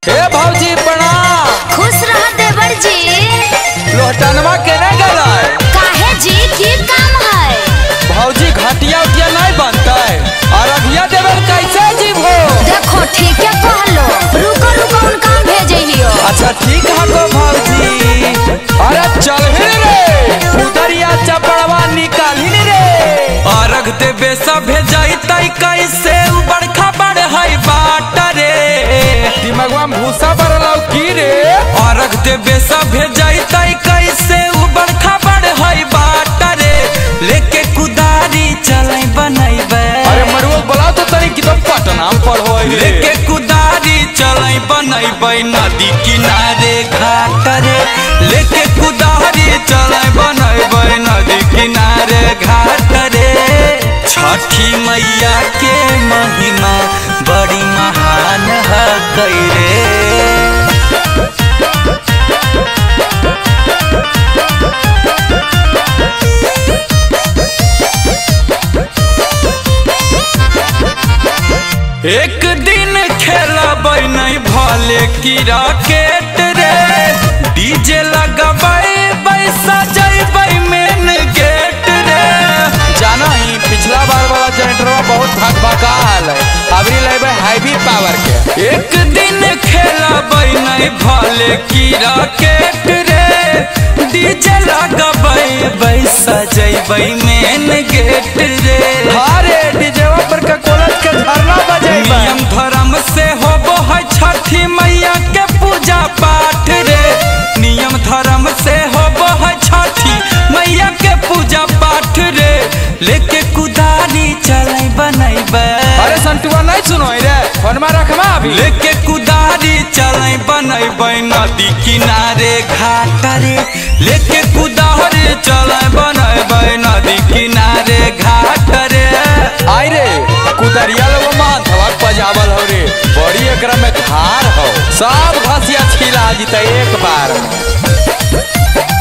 हे भौजी प्रणाम खुश रह देवर जी लोहटनवा केने गलाय काहे जी की काम है भौजी घटिया उटिया नहीं बनतै अरबिया देवर कैसे जीवो देखो ठीक है कहलो रुको रुको उन काम भेजियो अच्छा ठीक है को भौजी अरे चल ही रे उधरिया चपड़वा निकाल ही रे अरग देवे सब भेजैतै कैसे उ बड़खा बड़ है बाट रे दिमागवा में भूसा भरलौ की रे अरग देवे सब भेजैतै कैसे उ बड़खा बड़ है बाट रे लेके कुदारी चलै बनैबे अरे मरुआ बोला तो तनी कि तो पटना में पढ़ो है रे लेके कुदारी चलै बनैबै नदी किनारे घाट रे लेके कुदारी चलै बनैबै नदी किनारे घाट रे छठी मैया के महिमा बड़ी महान है रे एक दिन खेलबै नहीं भले की राकेट रे डीजे लगबै बैसा जैबै मेन गेट रे जाना ही पिछला बार वाला जनरेटरवा बहुत भक भकाल है अबरी लेबे हैवी पावर के एक दिन खेलबै नहीं भले की राकेट रे डीजे लगबै बैसा जैबै मेन गेट रे अरे डीजेवा पर का कोलत के धरना बजेबा नियम धर्म से होबो है छठी मैया के पूजा पाठ रे नियम धर्म से होबो है छठी मैया के पूजा पाठ रे लेके कुदारी चलै बनैबे अरे संतुआ नहीं सुनो रे फोनमा रखवा अभी लेके कुदारी चलै बनैबे नदी किनारे घाट रे लेके कुदारी चलै बनैबे नदी किनारे घाट रे आई रे कुदरिया लोग मान थवा पजावल हो रे बड़ी एकरा में धार हो सब घसिया छिला जीते एक बार में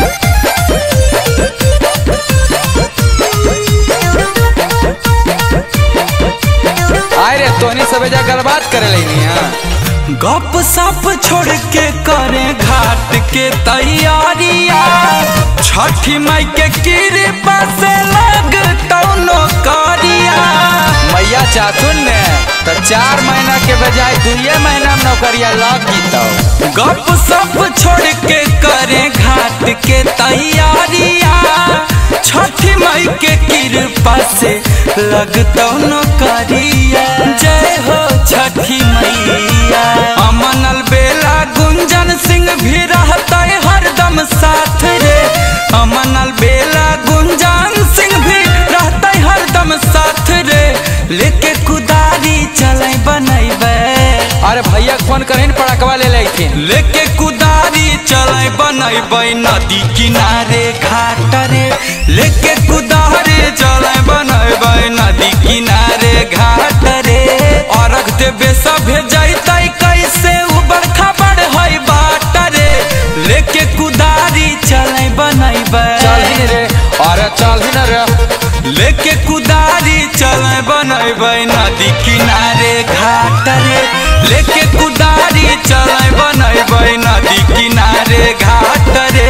आई रे तोनी सबे जा गलबात करे लेनी हां गप सप छोड़ के करे घाट के तैयारिया छठी माई के कृपा से लग तौनो करिया मैया चातुन ने तो चार महीना के बजाय दुए महीना में नौकरिया लग जीतो गप सप छोड़ के करे घाट के तैयारिया छठी माई के कृपा से लग तौनो करिया जय हो छठी मैया अमनल बेला गुंजन सिंह भी रहता हरदम साथ रे अमनल बेला गुंजन सिंह भी रहता हरदम साथ रे लेके कुदारी चलै बनैबे अरे भैया के फोन करें पड़कवा ले लेथिन लेके कुदारी चलै बनैबै नदी किनारे घाट रे लेके कुदारी चलै बनैबै नदी किनारे घाट रे अरग देवे सभे जैतै कैसे उ बड़खा बड़ है बाट रे लेके कुदारी चलै बनैबै चल ही रे अरे चल ही ना रे लेके कुदारी चलै बनैबै नदी किनारे घाट रे लेके कुदारी चलै बनैबै नदी किनारे घाट रे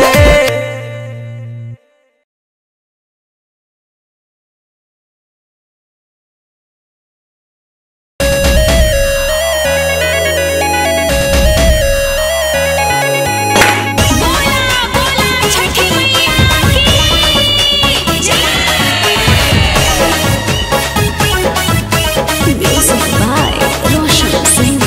बोला बोला छठी मैया की म्यूजिक बाय रोशन सिंह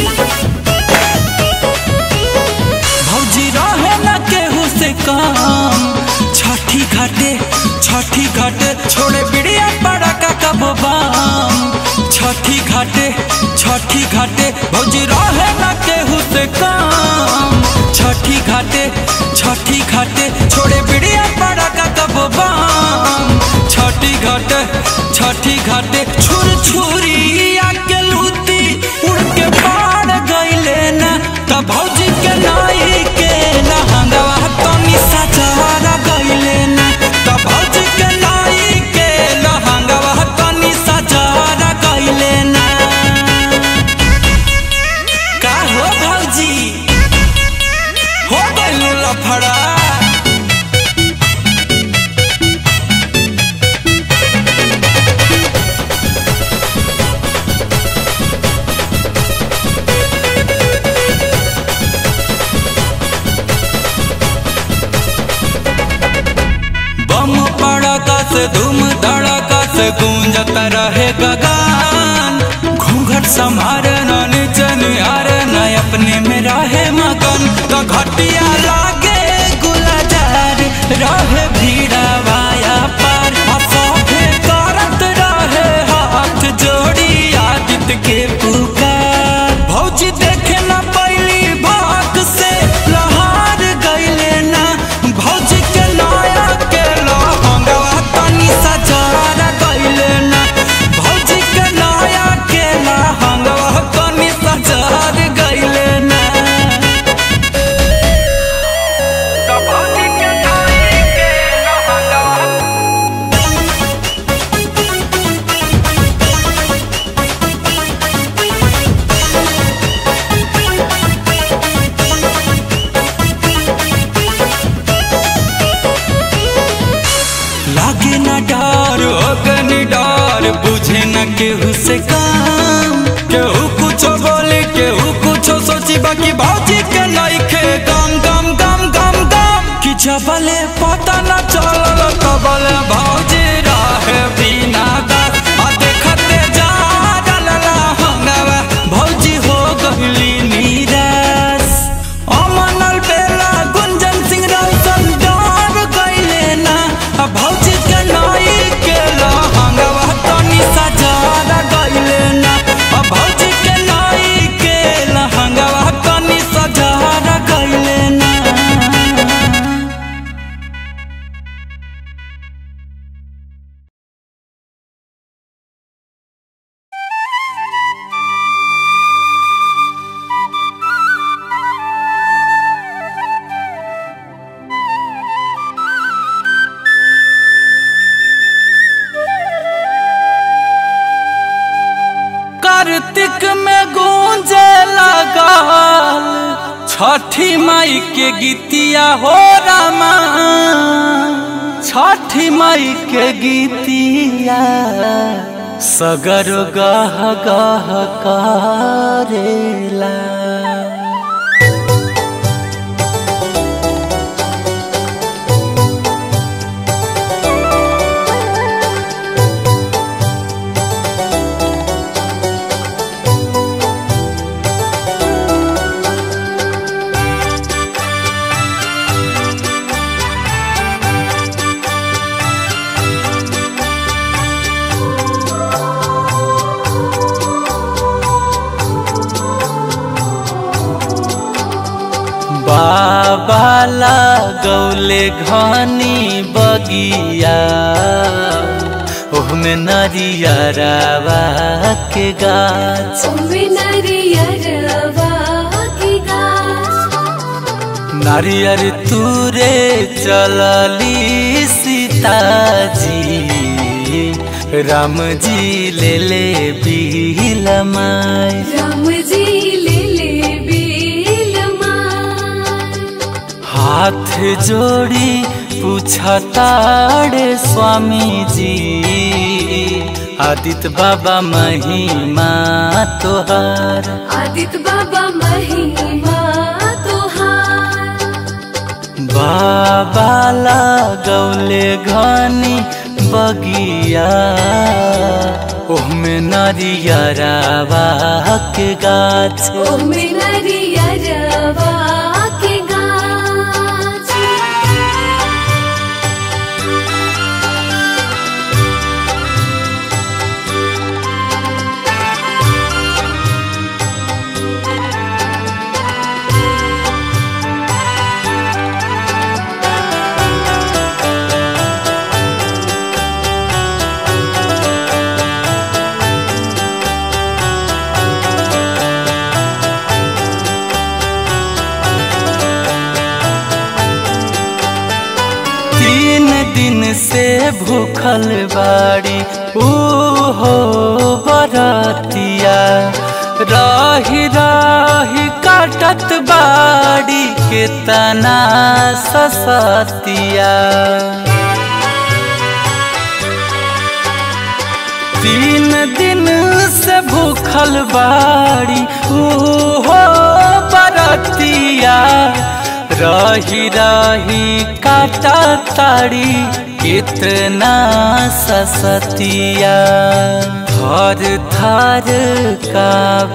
भौजी रहे न केहू से काम छठी घाटे छठी घाटे छोड़े बिड़िया पड़ा का कब बाम छठी घाटे छठी घाटे भौजी रहे न केहू से काम छठी घाटे छठी घाटे छोड़े बिड़िया पड़ा का कब बाम छठी घाटे छठी घाटे छुर छुरी आके लूती उड़ के पार गईले ना तब भौजी के नाई के लहंगवा तनी सजारा गईले ना तब भौजी के नाई के लहंगवा तनी सजारा गईले ना का हो भौजी गुंजता रहे गगान घूंघट समारे न नीचे निहारे न अपने में रहे मगन तो घटिया लागे गुलाजार रहे भीड़ा वाया पार अफोफे करत रहे हाथ जोड़ी आदित्य के पुकार भौजी देखे न पैली भाग से लहार गईले ना भौजी के नया के लहंगवा तनी सजार गईले ना भौजी के नया के लहंगवा तनी सजार गईले ना तो भौजी के नया के लहंगवा लागे न डर अगनी डर बुझे न केहू से काम केहू कुछो बोले केहू कुछो सोची बाकी भौजी के नइखे गम गम गम गम गम कि जबले पता न चलल तबले भौजी रहे बिना दास आ देखते जा डलला हंगवा भौजी हो गइली निराश अमनल बेला गुंजन सिंह रौशन डर गइले ना आ भौजी के नई के लहंगवा तनी सजार गइले ना आ भौजी के नई के लहंगवा तनी सजार गइले ना कार्तिक में गूंजे लगल छठी माई के गीतिया हो रामा छठी माई के गीतिया सगर गह गह करेला बाबा लगौले घनी बगिया ओहमे नरियरवा के गाछ नारियर तूरे चलली सीताजी राम जी ले ले बिलमाई राम जी ले ले हाथ जोड़ी पूछताड़े स्वामी जी आदित्य बाबा महिमा तोहार आदित्य बाबा महिमा तोहार बाबा लगौले घनी बगिया ओहमे नरियरावा के गाछ ओमे नरियरवा के गाछ तीन दिन से भूखल बाड़ी ऊ हो बरतिया रही रही काटत बाड़ी के तना ससतिया तीन दिन से भूखल बाड़ी ऊ हो बरतिया रही रही काटा ताड़ी कितना ससतिया थर थर का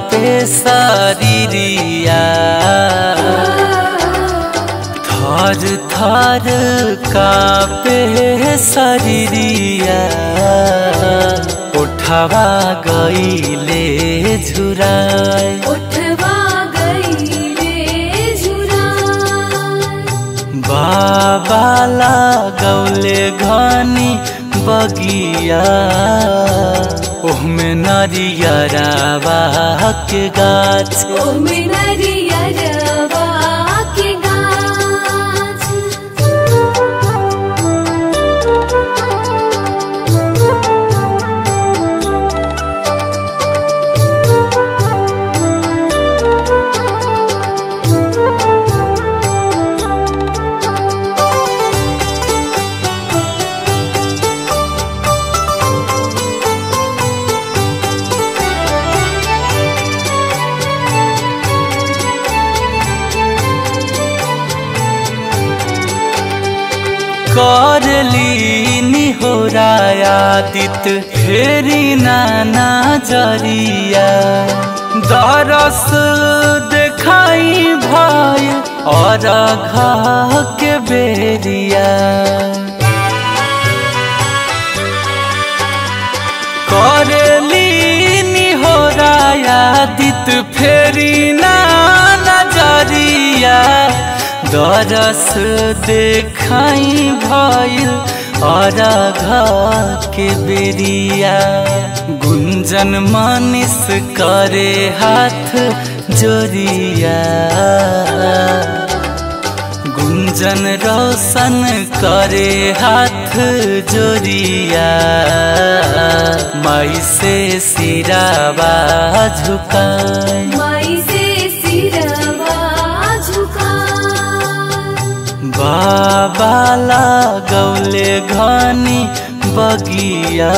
पेशरिया थर थर का पेशरिया उठवा गईले झुराए उठवा गईले झुरा बाबा लागौले घनी बगिया ओहमे नरियरावा के गाछ ओमे नरियरवा के गाछ करली निहोरायादित फेरी नाना जरिया दरस देखाई भय और घा के बेरिया करली निहोरायादित फेरी ना नजरिया दरस देखाई भइल और के बेरिया गुंजन मानिस करे हाथ जोरिया गुंजन रोशन करे हाथ जोरिया माई से सिरावा झुकाए माई से सिरवा झुका बाबा लागौले घनी बगिया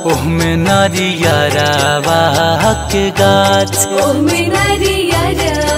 ओहमे नरियरावा के गाछ ओमे नरियरवा